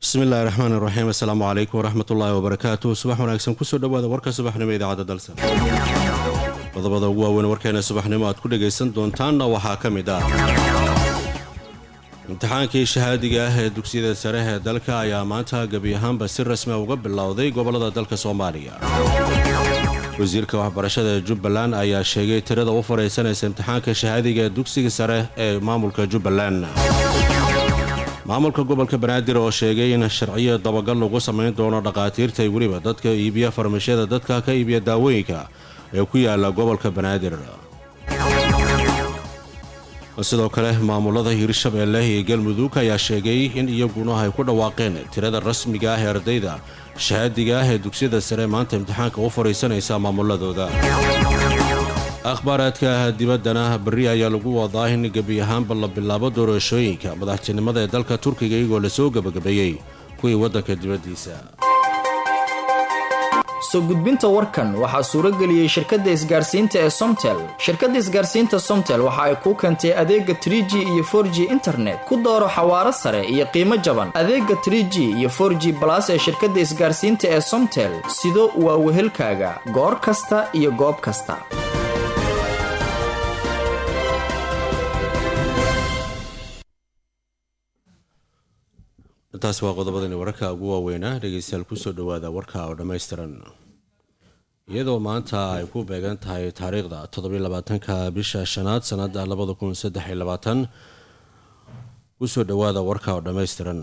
bismillahi raxmaan iraxiim assalaamu calaykum waraxmatullaahi wabarakaatu subax wanaagsan kusoo dhowaada warka subaxnimo idaacadda dalsa qodobada ugu waaweyn warkeena subaxnimo aad ku dhagaysan doontaanna waxaa ka mid ah imtixaankii shahaadiga ah ee dugsiyada sare ee dalka ayaa maanta gebi ahaanba si rasmi uga bilowday gobollada dalka soomaaliya wasiirka waxbarashada ee jubbaland ayaa sheegay tirada u fadhaysanaysa imtixaanka shahaadiga ee dugsiga sare ee maamulka jubbaland maamulka gobolka banaadir oo sheegay in sharciyo dabagal lagu samayn doono dhakhaatiirta weliba dadka iibiya farmashyada dadka ka iibiya daawooyinka ee ku yaala gobolka banaadir sidoo kale maamulada hirshabeelle iyo galmudug ayaa sheegay in iyaguna ay ku dhawaaqeen tirada rasmiga ah ee ardayda shahaadiga ah ee dugsiyada sare maanta imtixaanka u fadhiisanaysa maamuladooda akhbaaraadka dibaddana berri ayaa lagu wadaa in gebi ahaanba la bilaabo doorashooyinka madaxtinimada ee dalka turkiga iyagoo lasoo gebagabeeyey kuwii waddanka dibaddiisa soo gudbinta warkan waxaa suuro geliyey shirkadda isgaarsiinta ee somtel shirkadda isgaarsiinta somtel waxa ay kuu keentay adeega trie g iyo for g internet ku dooro xawaaro sare iyo qiimo jaban adeega trie g iyo for g balas ee shirkadda isgaarsiinta ee somtel sido waa wehelkaaga goor kasta iyo goob kasta intaasi waa qodobadani wararka ugu waaweynaa dhegeystayaal kusoo dhowaada warka oo dhammaystiran iyadoo maanta ay ku beegan tahay taariikhda toddobylabaatanka bisha shanaad sanada labada kun saddex iyo labaatan kusoo dhowaada warka oo dhammaystiran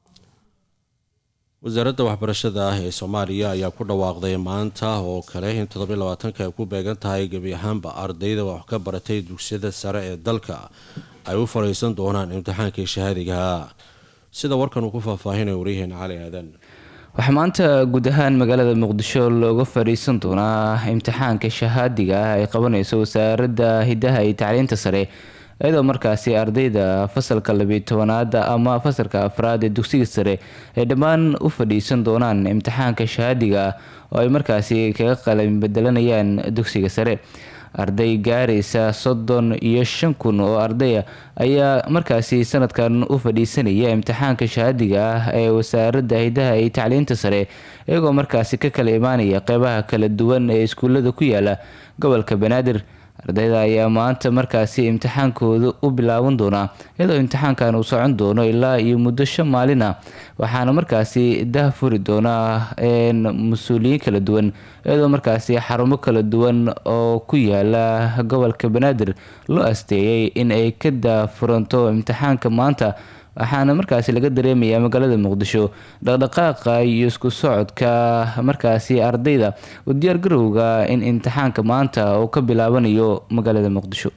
wasaaradda waxbarashada ah ee soomaaliya ayaa ku dhawaaqday maanta oo kale in toddobylabaatanka ay ku beegan tahay gebi ahaanba ardayda wax ka baratay dugsiyada sare ee dalka ay u fadhiisan doonaan imtixaankii shahaadigaha sida warkan uu ku faahfaahinayo waryaheena cali aadan waxaa maanta guud ahaan magaalada muqdisho looga fadhiisan doonaa imtixaanka shahaadiga ah ay qabanayso wasaaradda hidaha iyo tacliinta sare iyadoo markaasi ardayda fasalka labiyo tobanaada ama fasalka afraad ee dugsiga sare ay dhammaan u fadhiisan doonaan imtixaanka shahaadiga ah oo ay markaasi kaga qalin bedelanayaan dugsiga sare arday gaaraysa soddon iyo shan kun oo ardaya ayaa markaasi sanadkan u fadhiisanaya imtixaanka shahaadiga ah ee wasaaradda hidaha iyo tacliinta sare iyagoo markaasi ka kala imaanaya qeybaha kala duwan ee iskuullada ku yaala gobolka banaadir ardayda ayaa maanta markaasi imtixaankooda u bilaaban doonaa iyadoo imtixaankan uu socon doono ilaa iyo muddo shan maalin ah waxaana markaasi dah furi doonaa mas-uuliyiin kala duwan iyadoo markaasi xarumo kala duwan oo ku yaala gobolka banaadir loo asteeyay in ay ka daafuranto imtixaanka maanta waxaana markaasi laga dareemayaa magaalada muqdisho dhaqdhaqaaqa iyo isku socodka markaasi ardayda u diyaargarowga in imtixaanka maanta uu ka bilaabanayo magaalada muqdisho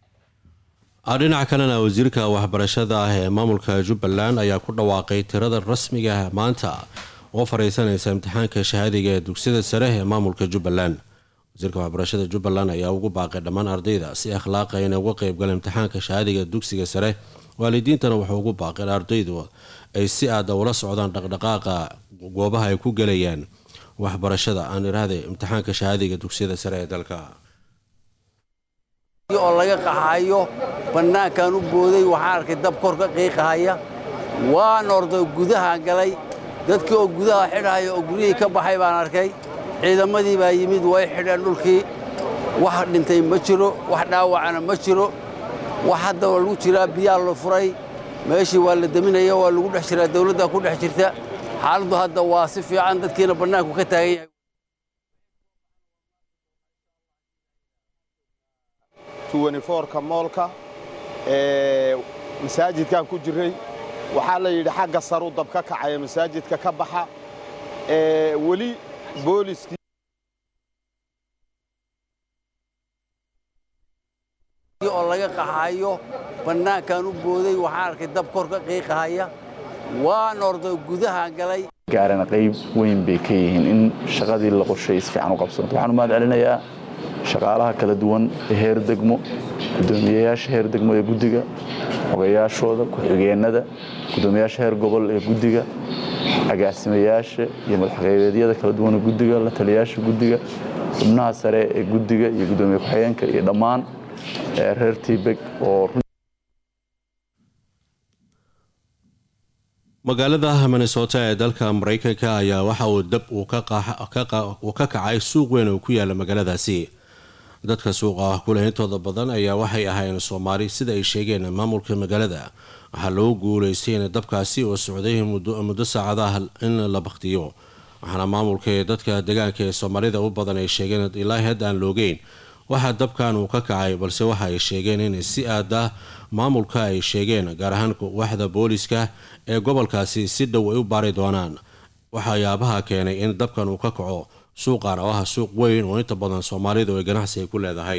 dhinaca kalena wasiirka waxbarashada ah ee maamulka jubbaland ayaa ku dhawaaqay tirada rasmiga ah maanta oo fadhiisanaysa imtixaanka shahaadiga ee dugsiyada sare ee maamulka jubbaland wasiirka waxbarashada jubbaland ayaa ugu baaqay dhammaan ardayda si akhlaaqa inay uga qeybgala imtixaanka shahaadiga dugsiga sare waalidiintana wuxuu ugu baaqeen ardaydu ay si aada ula socdaan dhaqdhaqaaqa goobaha ay ku gelayaan waxbarashada aan iraahday imtixaanka shahaadiga dugsiyada sare ee dalka oo laga qaxayo bannaankan u booday waxaan arkay dab kor ka qiiqahaya waan orday gudaha galay dadkii oo gudaha xidhaya oo guryihii ka baxay baan arkay ciidamadii baa yimid way xidheen dhulkii wax dhintay ma jiro wax dhaawacana ma jiro wax hadda waa lagu jiraa biyaa la furay meeshii waa la deminaya waa lagu dhex jiraa dawladdaa ku dhex jirta xaaladdu hadda waa si fiican dadkiina bannaanku ka taagan yahay ka moolka ee masaajidkan ku jiray waxaa la yidhi xagga saru dab ka kacaya masaajidka ka baxa ee weli booliskii oo laga qaxayo bannaankan u booday waxaan arkay dab kor ka qiiqahaya waan orday gudaha galay gaarana qayb weyn bay ka yihiin in shaqadii la qorshay si fiican u qabsanto waxaan u mahad celinayaa shaqaalaha kala duwan ee heer degmo gudoomiyeyaasha heer degmo ee guddiga xogayaashooda ku-xigeenada gudoomiyaasha heer gobol ee guddiga agaasimayaasha iyo madaxqaybeedyada kala duwan ee guddiga la taliyayaasha guddiga xubnaha sare ee guddiga iyo gudoomiye ku-xigeenka iyo dhammaan reer tiibeg oo magaalada minnesota ee dalka mareykanka ayaa waxa uu dab uu ka kacay suuq weyn oo ku yaala magaaladaasi dadka suuqa kuleh intooda badan ayaa waxay ahayn soomaali sida ay sheegeen maamulka magaalada waxaa loogu guuleystay in dabkaasi oo socday muddo saacadaha in la baktiyo waxaana maamulka ee dadka deegaanka ee soomaalida u badan ay sheegeen ilaa had aan loogeyn waxaa dabkan uu ka kacay balse waxa ay sheegeen in si aad ah maamulka ay sheegeen gaar ahaan waxda booliska ee gobolkaasi si dhow ay u baari doonaan waxyaabaha keenay in dabkan uu ka kaco suuqan oo ah suuq weyn oo inta badan soomaalidu ay ganacsiga ku leedahay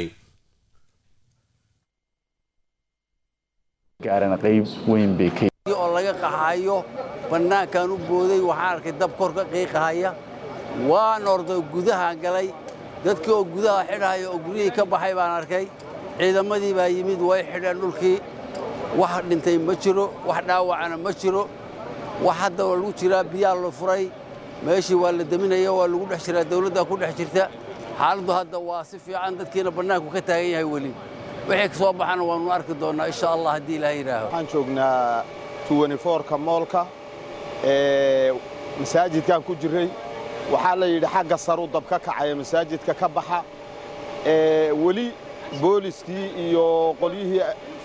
oo laga qaxayo bannaankan u booday waxaan arkay dab kor ka qiiqahaya waan orday gudahaan galay dadkii oo gudaha xidhaya oo guryihii ka baxay baan arkay ciidamadii baa yimid way xidheen dhulkii wax dhintay ma jiro wax dhaawacana ma jiro wax hadda waa lagu jiraa biyaa la furay meeshii waa la deminaya waa lagu dhex jiraa dawladdaa ku dhex jirta xaaladdu hadda waa si fiican dadkiina bannaanku ka taagan yahay weli wixii ka soo baxana waannu arki doonnaa insha allah haddii ilaah yidhaaho waxaan joognaa ka moolka masaajidkaan ku jirray waxaa la yidhi xagga saru dab ka kacaya masaajidka ka baxa weli booliskii iyo qolyihii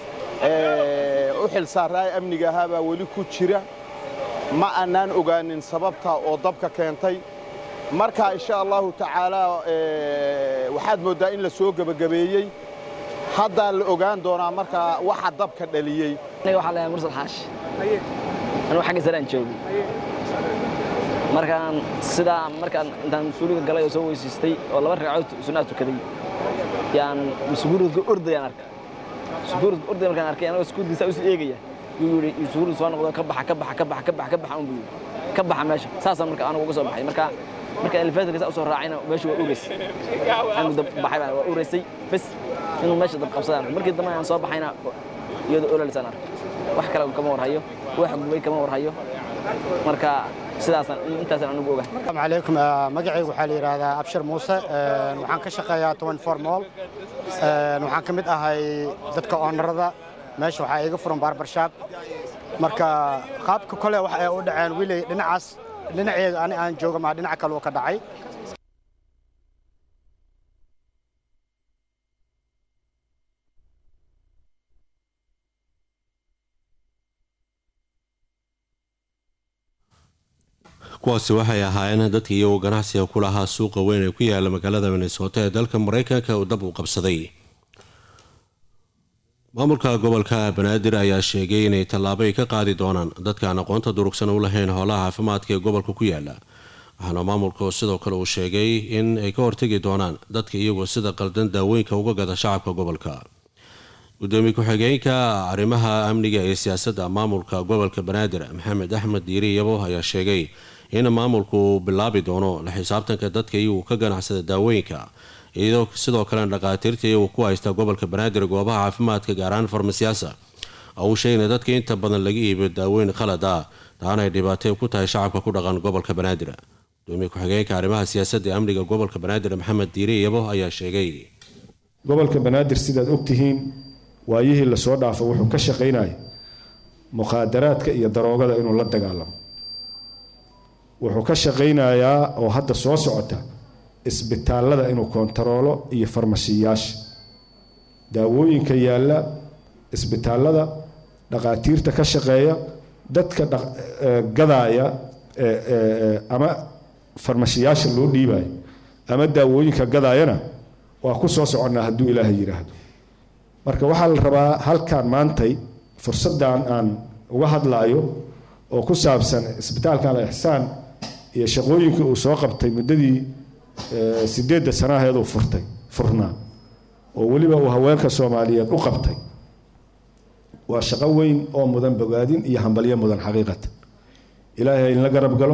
u xil saaraay amniga ahaa baa weli ku jira ma annaan ogaanin sababta oo dabka keentay marka insha allahu tacaalaa waxaad mooddaa in la soo gebagabeeyey haddaa la ogaan doonaa markaa waxa dabka dhaliyey aniga waxaa lahaa mursal xaashi anugu xagga sare aan joogay markaan sidaa markaan intaan mas-uuliga galay oo soo weysiistay oo laba ragcadood sunnaa tukaday yaan masuguuridka ordayaan arkay masuguuridka ordaya markaan arkay anagoo sukuuddiisa usii eegaya yuu yidhi masuguurid soo noqdo ka baxa ka baxa ka baxa ka baxa ka baxa un buu yidhi ka baxa meesha saasaan marka anigu uga soo baxay marka marka elevatorka saa usoo raacayna meesha waa ureysay anigu dab baxay baa waa ureysay bes inuu meesha dab qabsadaan markii dambe aan soo baxayna iyadoo ololaysaan arkay wax kale kama warhayo wax gubay kama warhayo marka sidaasaan intaasaan anigu oga asalaamu calaykum magacaygu waxaa la yidhaahdaa abshir muuse waxaan ka shaqeeyaa twenty four mool waxaan ka mid ahay dadka oonarada meesha waxaa iga furan barbarshaab marka qaabka kole wax ay u dhaceen wiley dhinacaas dhinaceeda ani aan jooga maa dhinaca kale uu ka dhacay kuwaasi waxay ahaayeen dadka iyagoo ganacsiga ku lahaa suuqa weyn ee ku yaala magaalada minnesota ee dalka mareykanka uu dab u qabsaday maamulka gobolka banaadir ayaa sheegay inay tallaabo ay ka qaadi doonaan dadkaan aqoonta durugsan u lahayn howlaha caafimaadka ee gobolka ku yaala waxaana maamulku sidoo kale uu sheegay in ay ka hortegi doonaan dadka iyagoo sida qaldan daawooyinka uga gada shacabka gobolka gudoomiye ku-xigeenka arrimaha amniga iyo siyaasadda maamulka gobolka banaadir maxamed axmed diiri yabo ayaa sheegay in maamulku uu bilaabi doono la xisaabtanka dadka iyagu ka ganacsada daawooyinka iyadoo sidoo kalena dhakhaatiirta iyagu ku haysta gobolka banaadir goobaha caafimaadka gaaraan farmasiyaasa uu sheegay in dadka inta badan laga iibiyo daawooyin khalad ah taana ay dhibaatay ku tahay shacabka ku dhaqan gobolka banaadir gudoomiye ku-xigeenka arrimaha siyaasadda ee amniga gobolka banaadir maxamed diiri yabo ayaa sheegay gobolka banaadir sidaad ogtihiin waayihii lasoo dhaafo wuxuu ka shaqaynaya mukhaadaraadka iyo daroogada inuu la dagaalamo wuxuu ka shaqaynayaa oo hadda soo socota isbitaallada inuu kontaroolo iyo farmashiyaasha daawooyinka yaalla isbitaallada dhaqaatiirta ka shaqeeya dadka gadaaya ama farmashiyaasha loo dhiibayo ama daawooyinka gadaayana waa ku soo soconnaa hadduu ilaahay yidhaahdo marka waxaa la rabaa halkan maantay fursaddan aan uga hadlaayo oo ku saabsan isbitaalkan ixsaan iyo shaqooyinkii uu soo qabtay muddadii sideedda sanaheeduu furtay furnaa oo weliba uu haweenka soomaaliyeed u qabtay waa shaqo weyn oo mudan bogaadin iyo hambalyo mudan xaqiiqatan ilaahay in la garab galo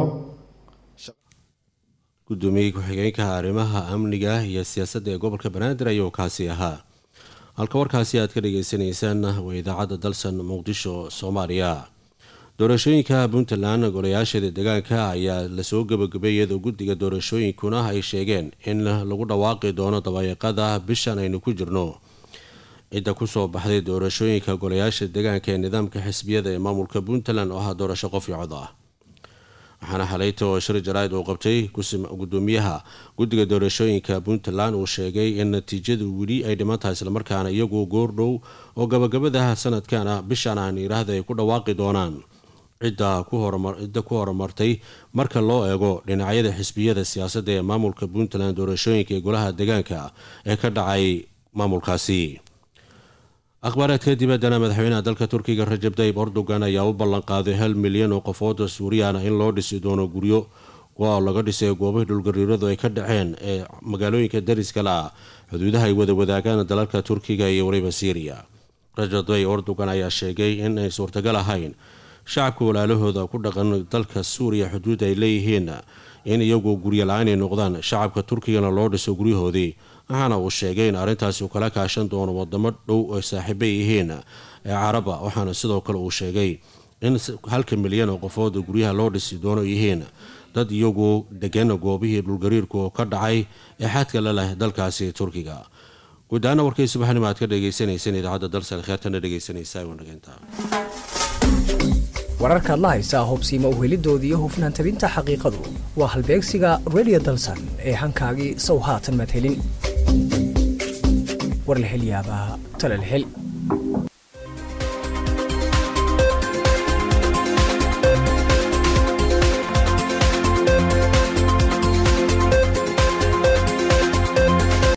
gudoomiye ku-xigeenka arrimaha amniga iyo siyaasadda ee gobolka banaadir ayuu kaasi ahaa halka warkaasi aad ka dhageysaneysaan waa idaacadda dalsan muqdisho soomaaliya doorashooyinka puntland golayaasheeda deegaanka ayaa lasoo gabagabay iyadoo guddiga doorashooyinkuna ay sheegeen in lagu dhawaaqi doono dabayaaqada bishan aynu ku jirno cidda kusoo baxday doorashooyinka golayaasha deegaanka ee nidaamka xisbiyada ee maamulka puntland oo ah doorasho qof iyo cod ah waxaana xalayta oo shir jaraa'id uu qabtay gudoomiyaha guddiga doorashooyinka puntland uu sheegay in natiijadu weli ay dhiman tahay islamarkaana iyagu goordhow oo gabagabadaha sanadkan bishan aan yidhaahda ay ku dhawaaqi doonaan cidda ku horumartay marka loo eego dhinacyada xisbiyada siyaasadda ee maamulka puntland doorashooyinka ee golaha deegaanka ee ka dhacay maamulkaasi akhbaaraadka dibaddana madaxweynaha dalka turkiga rajab tayib erdogan ayaa u ballanqaaday hal milyan oo qofooda suuriyaana in loo dhisi doono guryo kuwa laga dhisay goobahii dhulgariiradu ay ka dhaceen ee magaalooyinka dariska la ah xuduudaha ay wada wadaagaan dalalka turkiga iyo weliba syriya rajab tayib erdogan ayaa sheegay in ay suurtagal ahayn shacabka walaalahooda ku dhaqan dalka suuriya xuduud ay leeyihiin in iyagu guryo la-aan ay noqdaan shacabka turkigana loo dhiso guryahoodii waxaana uu sheegay in arrintaasi uu kala kaashan doono wadamo dhow oo saaxiibay yihiin ee caraba waxaana sidoo kale uu sheegay in halka milyan oo qofooda guryaha loo dhisi doono yihiin dad iyagu degan goobihii dhulgariirku ka dhacay ee xadka la leh dalkaasi turkiga guud ahaana warkay subaxnimo aad ka dhegeysaneyseen idaacadda dalsan kheertana dhegeysanaysaa wanageynta wararkaad la haysaa hubsiima uhelidoodii hufnaan tabinta xaqiiqadu waa halbeegsiga redio dalsan ee hankaagii sow haatan maad helin war la hel yaabaa tala la hel